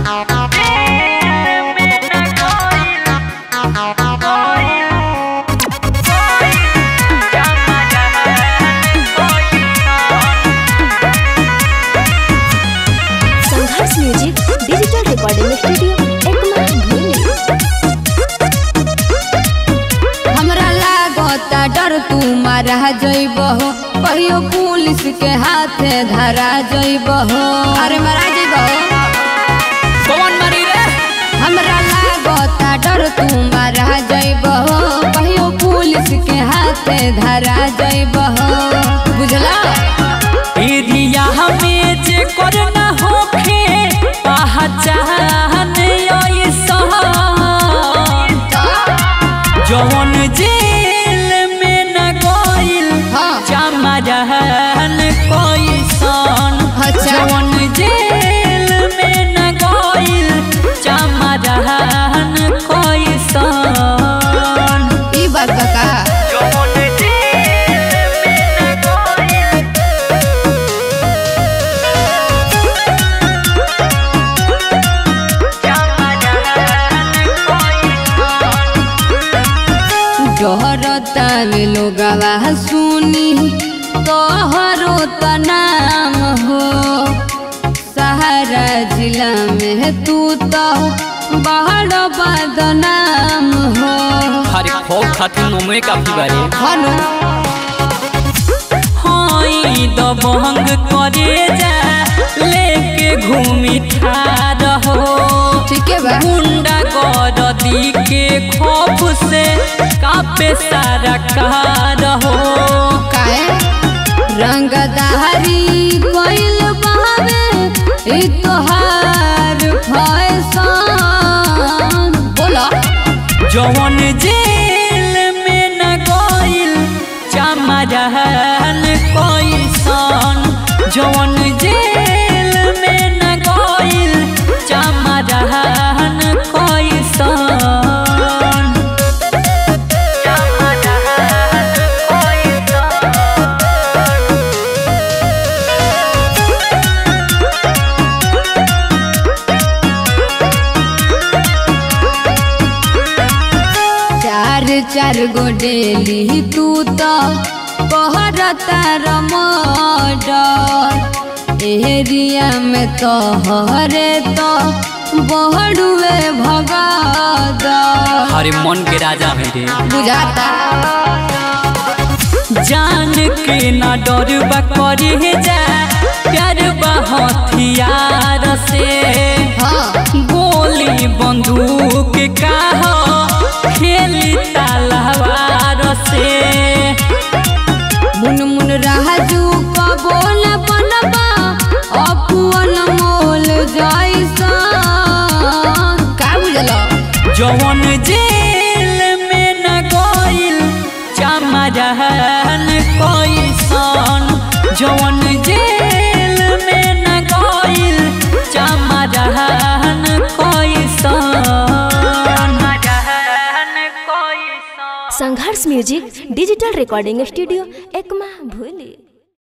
संघर्ष music digital recording studio Ekma भूली हमरा लागता डर तू मारा जइब हो कहियो पुलिस के हाथे धरा जइब हो अरे मारा जइब हो कौन मरी रे हमरा लागता डर तू मारा जइब हो कहियो पुलिस के हाथे धरा जइब हो बुझला एरिया हमें जे करना होखे पहचान ऐसा जवन जेल में न गइल हाँ। चमरहन कैसन अच्छा। जवन जेल में न गइल चमरहन कैसन ई बात बका जवन जेल में न गइल डरता में लोगवा सुनी तोहरो त नाम हो सहारा जिला में तू तो बड़ बदनाम हो हरे खौफ खातिर नोमे काफी बारे हनु हाई दबंग करे जा लेके घूमी ठार हो ठीक है बा गुंडा गरदी के खौफ से कापे सारा कार हो काहे रंगदारी कोइल बहावे ई तोहार फैशन बोला जवन जेल में न गइल चमरहन कैसन जवन जेल में न गइल चमरहन कैसन चार चार गो डेली तू तो कहरता रमडर एरिया में तो हरे तो बहड़ुए भगद हरे मन के राजा है रे बुझाता जान के ना डर बा करे जा प्यार बा हथियार से हाँ गोली बंदूक का हो खेली तलवार से मुन मुन राजू कबो न बनबा अपुअन मोल जैसा का बुझलो जवन जेल में न गइल चमरहन कैसन जवन जेल में न गइल चमरहन कैसन Sangharsh music digital recording studio Ekma भूली